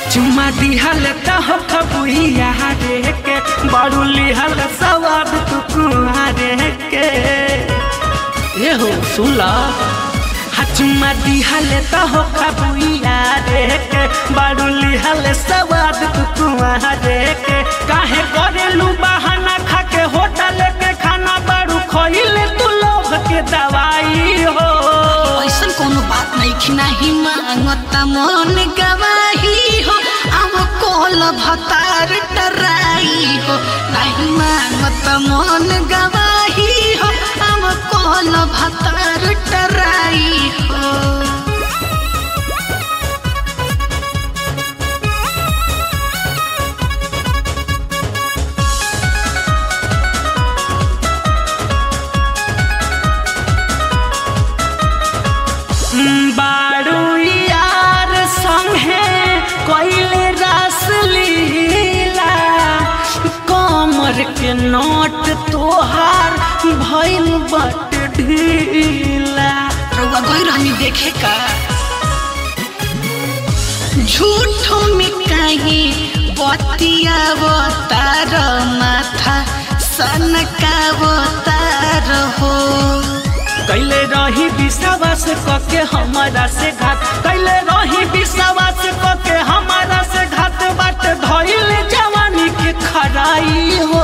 चुमा दिहल त हो खबुइया रे के बड़ू लिहल सवाद तू कुआरे के ए हो सुला चुमा दिहल त हो खबुइया रे के बड़ू लिहल सवाद तू कुआरे के काहे करेलू बहाना खा के होटल के खाना बड़ू खइले तू लोग के दवाई हो ऐसन कोनो बात नहीं खिनाही मांगता मन गवाही हो अब कोल भतार टराई हो नहीं मांगता मन गवाही हो अब कोल भतार टराई हो बारू यार संगे कोइले रस लीला कमर के नोट तोहार भइल बट ढीला रउआ गई रहनी देखे का झूठो में कहीं बतियावतार माथा सनकावतार हो कैले रही विश्वास कके हमारा से घात कैले रही विश्वास कके हमारा से घात बाट धइल जवानी के खराई हो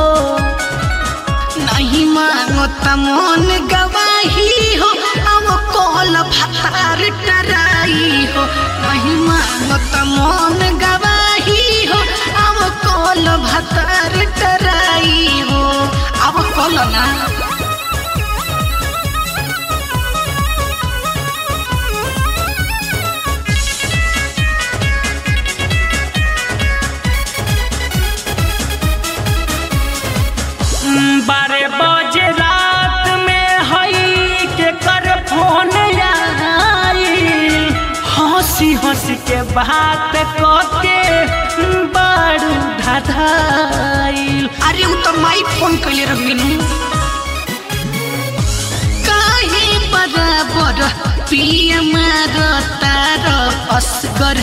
नहीं मांगो त मन गवाही हो अब कॉल भार टराई हो नहीं मांगो त मन गवाही हो अब कॉल भातार टराई हो अब कॉल ना बारह बजे रात में हई के कर फोन आई हंसी हंसी के बात कके बड़ू धधाइल अरे उ त माई फोन कैले रहनु काहे बराबर पिया मार तार असगर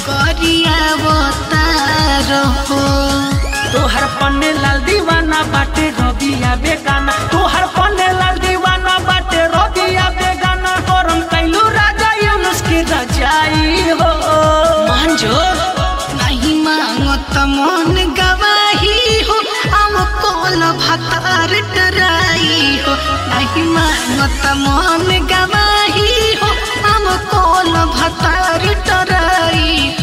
गरियावतार हो तोहर पन्ने लाल दीवाना बाटे रबिया बेगाना तोहर पन्ने लाल दीवाना बाटे रबिया बेगाना करम कैलू राजा यूनुस की रजाई हो मान जो नहीं मांगो त मन गवाही हो अब कौन भतार डराई हो नहीं मांगो त मन गवाही हो अब कौन भतार डराई